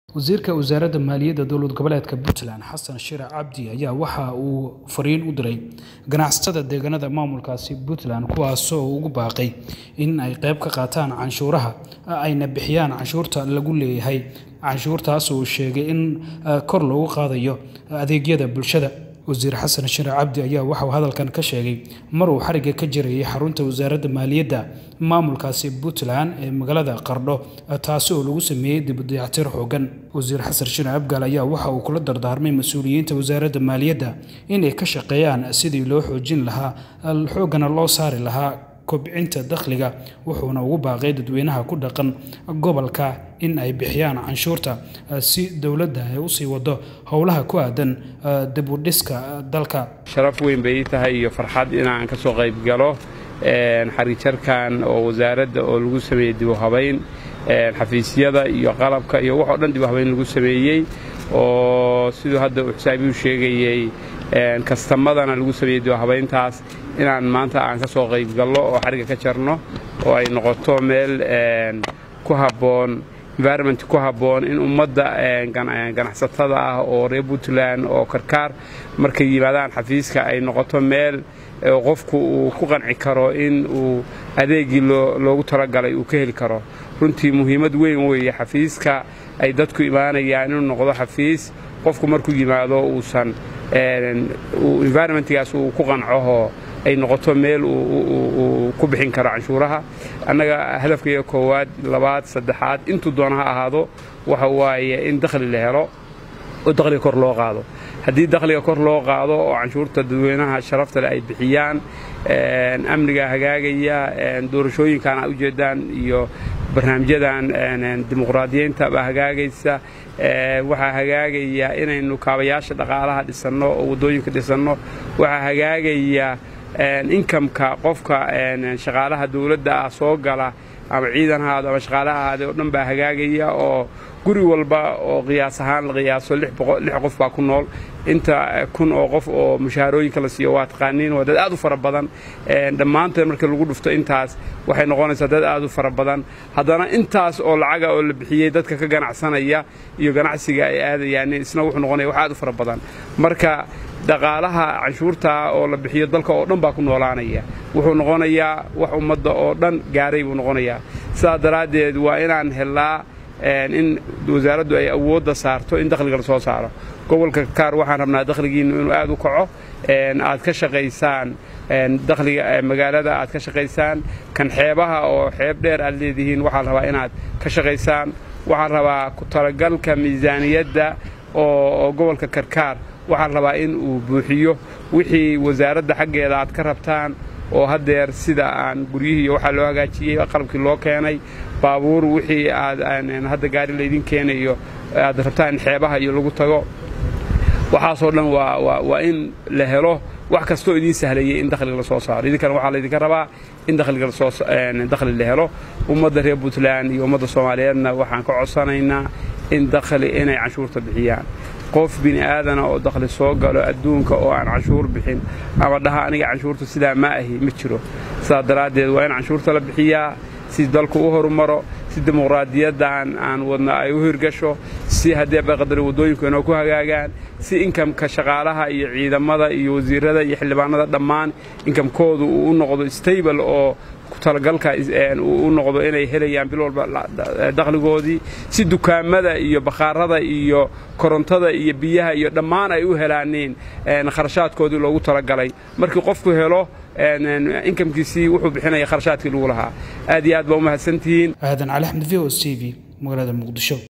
wasiirka wasaaradda maaliyadda dowlad goboleedka puntland xasan shirac cabdi ayaa waxa uu fariin u diray ganacsatada deegaanada maamulkaasi puntland kuwaasoo ugu baaqay in ay qayb ka qaataan canshuuraha ayna bixiyaan canshuurta lagu leeyahay canshuurtaas uu sheegay in kor loogu qaadayo adeegyada bulshada wasiir xasan shirac cabdi ayaa waxauu hadalkan ka sheegay mar uu xariga ka jirayay xarunta wasaaradda maaliyadda maamulkaasi puntland ee magaalada qardho taasi oo lagu sameeyey dibudayactir xoogan wasiir xasan shirac abgaal ayaa waxa uu kula dardaarmay mas-uuliyiinta wasaaradda maaliyadda inay ka shaqeeyaan sidii loo xoojin lahaa xoogana loo saari lahaa kobcinta dakhliga wuxuuna ugu baaqay dadweynaha ku dhaqan gobolka in ay bixiyaan canshuurta si dowladda ay usii wado howlaha ku aadan dibudhiska dalka sharaf weyn bay ii tahay iyo farxad inaan ka soo qayb galo xariijarkan oo wasaaradda oo lagu sameeyey dibuhabayn xafiisyada iyo qalabka iyo wax oo dhan dibuhabayn lagu sameeyey oo siduu hadda uu xisaabiyu sheegayey kastamadana lagu sameeyey dibuhabayntaas inaan maanta aan ka soo qayb gallo oo xariga ka jarno oo ay noqoto meel ku habboon environment ku habboon in ummadda ganacsatada ah oo reer puntland oo karkaar markay yimaadaan xafiiska ay noqoto meel qofku uu ku qanci karo in uu adeegii loogu talagalay uu ka heli karo runtii muhiimad weyn weeye xafiiska ay dadku imaanayaan inuu noqdo xafiis qofku markuu yimaado uusan environmentgaas uu ku qancahoo ay noqoto meel uu ku bixin karo canshuuraha annaga hadafkaiga koowaad labaad saddexaad intuu doona ha ahaado waxa waaye in dakhli la helo oo dakhliga kor loo qaado haddii dakhliga kor loo qaado oo canshuurta dadweynaha sharafta leh ay bixiyaan amniga hagaagaya doorashooyinkan aad ujeedaan iyo barnaamijyadan dimuqraadiyiinta baa hagaagaysa waxaa hagaagaya inaynu kaabayaasha dhaqaalaha dhisanno oo waddooyinka dhisanno waxaa hagaagaya inkamka qofka shaqaalaha dawladda ah soo gala ama ciidan ahaado ama shaqaalaha ahaade oo dhan baa hagaagaya oo guri walba oo qiyaas ahaan la qiyaaso lix qof baa ku nool inta kun oo qof oo mushaharooyinka la siiyo waa taqaaniin waa dad aad u fara badan dhammaanteed markii lagu dhufto intaas waxay noqonaysaa dad aad u fara badan haddana intaas oo lacaga oo la bixiyey dadka ka ganacsanaya iyo ganacsiga ay aadayaan isna wuxuu noqonaya wax aad u fara badan marka dhaqaalaha canshuurta oo la bixiyo dalka oo dhan baa ku noolaanaya wuxuu noqonayaa wax ummadda oo dhan gaaray buu noqonayaa sidaas daraaddeed waa inaan helnaa in wasaaraddu ay awoodda saarto in dakhliga la soo saaro gobolka kaar waxaan rabnaa dakhligiinnu inuu aad u kaco aad ka shaqaysaan dakhliga magaalada aad ka shaqaysaan kan xeebaha oo xeeb dheer aad leedihiin waxaan rabaa inaad ka shaqaysaan waxaan rabaa ku talagalka miisaaniyadda oo gobolka karkaar waxaan rabaa in uu buuxiyo wixii wasaaradda xaggeeda aad ka rabtaan oo haddeer sida aan guryihii iyo waxaa loo hagaajiyey qalabkii loo keenay baabuur wixii aad hadda gaari laydin keenayo aad rabtaan in xeebaha iyo lagu tago waxaasoo dhan waa in la helo wax kastoo idiin sahlayay in dakhliga la soo saaro idinkana waxaa laydinka rabaa in dakhli la helo ummadda reer puntland iyo ummadda soomaaliyeedna waxaan ka codsanaynaa in dakhli inay canshuurta bixiyaan qof bini aadana oo dakhli soo galo adduunka oo aan canshuur bixin ama dhaha aniga canshuurta sidaa ma ahi ma jiro sidaas daraaddeed waa in canshuurta la bixiyaa si dalku u horumaro si dimuqraadiyaddan aan wadna ay u hirgasho si haddii baqadari waddooyinku inoo ku hagaagaan si inkamka shaqaalaha iyo ciidamada iyo wasiirada iyo xildhibaanada dhammaan inkamkoodu uu u noqdo stable oo talagalka u noqdo inay helayaan bil walba dakhligoodii si dukaamada iyo bakhaarada iyo korontada iyo biyaha iyo dhammaan ay u helaaniin kharashaadkoodii loogu talagalay markii qofku helo inkamkiisii wuxuu bixinaya kharashaadkii lagu lahaa aad iyo aad baa u mahadsantihiin aadan cali axmed v o s t v magaalada muqdisho